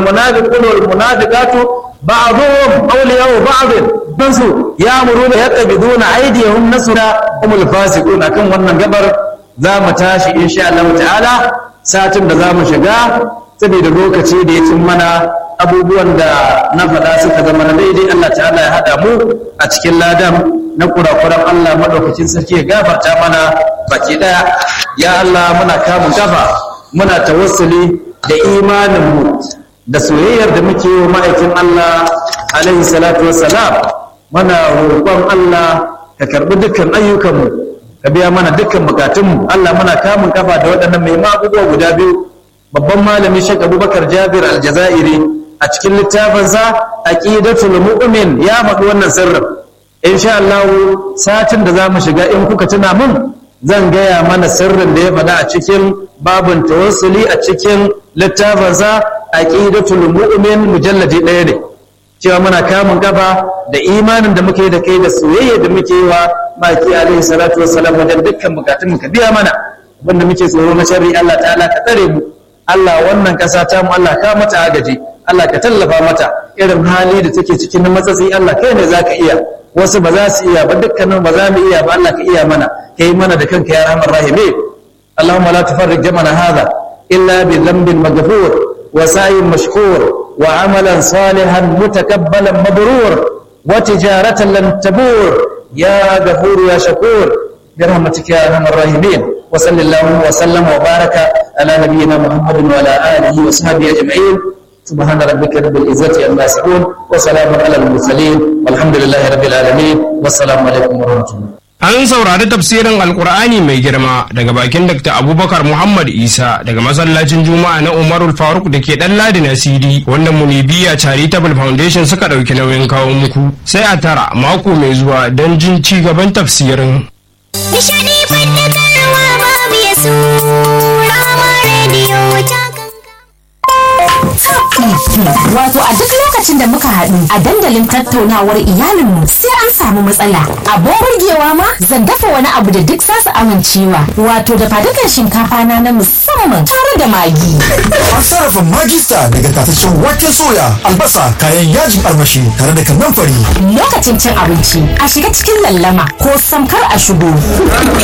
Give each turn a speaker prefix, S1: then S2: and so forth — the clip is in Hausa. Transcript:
S1: munafiqun wal munafiqatu ba'dhum awliya'u ba'd bansu ya'muruna yaqbiduna aydiyahum nasra humul fasiqun akan wannan gabar za mu tashi insha Allah ta'ala satin da za mu shiga saboda lokaci da ya cin mana abubuwan da na faɗa suka zama na daidai Allah ta'ala ya haɗa mu a cikin ladan na kurakuran Allah maɗaukacin sarki ya gafarta mana baki ɗaya ya Allah muna kamun kafa muna tawassuli da imaninmu da soyayyar da muke yi wa ma'aikin Allah alaihi salatu wassalam muna roƙon Allah ka karɓi dukkan ayyukanmu ka biya mana dukkan bukatunmu Allah muna kamun kafa da waɗannan mai abubuwa guda biyu babban malami Sheikh Abubakar Jabir Al-Jazairi a cikin littafinsa Aqidatul Mu'min ya faɗi wannan sirrin insha Allah satin da zamu shiga in kuka tuna mun zan gaya mana sirrin da ya faɗa a cikin babun tawassuli a cikin littafinsa Aqidatul Mu'min mujalladi ɗaya ne cewa muna kamun kafa da imanin da muke da kai da soyayya da muke yi wa baki alaihi salatu wassalam wajen dukkan bukatun mu ka biya mana wanda muke tsoro na sharri Allah ta'ala ka tsare mu Allah wannan kasa ta mu Allah ka mata agaji Allah ka tallafa mata irin hali da take cikin na matsatsi Allah kai ne zaka iya wasu ba za su iya ba dukkanin ba za mu iya ba Allah ka iya mana kai mana da kanka ya rahman rahimi Allahumma la tufarriq jamana hadha illa bi dhanbin maghfur wa sa'in mashkur wa amalan salihan mutakabbalan mabrur wa tijaratan lan tabur ya ghafur ya shakur برحمتك يا ارحم الراحمين وصلى الله وسلم وبارك على نبينا محمد وعلى اله وصحبه اجمعين سبحان ربك رب العزه عما يصفون وسلام على المرسلين والحمد لله رب العالمين والسلام عليكم ورحمه الله
S2: An saurari tafsirin Alkur'ani mai girma daga bakin Dr. Abubakar Muhammad Isa daga masallacin Juma'a na Umarul Faruk da ke ɗan Ladi na CD wanda Munibiya Charitable Foundation suka ɗauki nauyin kawo muku. Sai a tara mako mai zuwa don jin ci gaban tafsirin.
S3: Nishadi faɗakarwa babu ya su Rama rediyo ta
S4: Wato a duk lokacin da muka haɗu a dandalin tattaunawar iyalinmu sai an samu matsala. Abin burgewa ma zan dafa wani abu da duk zasu amincewa. Wato da fadukan shinkafa na na musamman tare da magi.
S5: An sarrafa magista daga tataccen waken soya, albasa, kayan yajin armashi tare da kannan fari.
S4: Lokacin cin abinci a shiga cikin lallama ko samkar a shigo.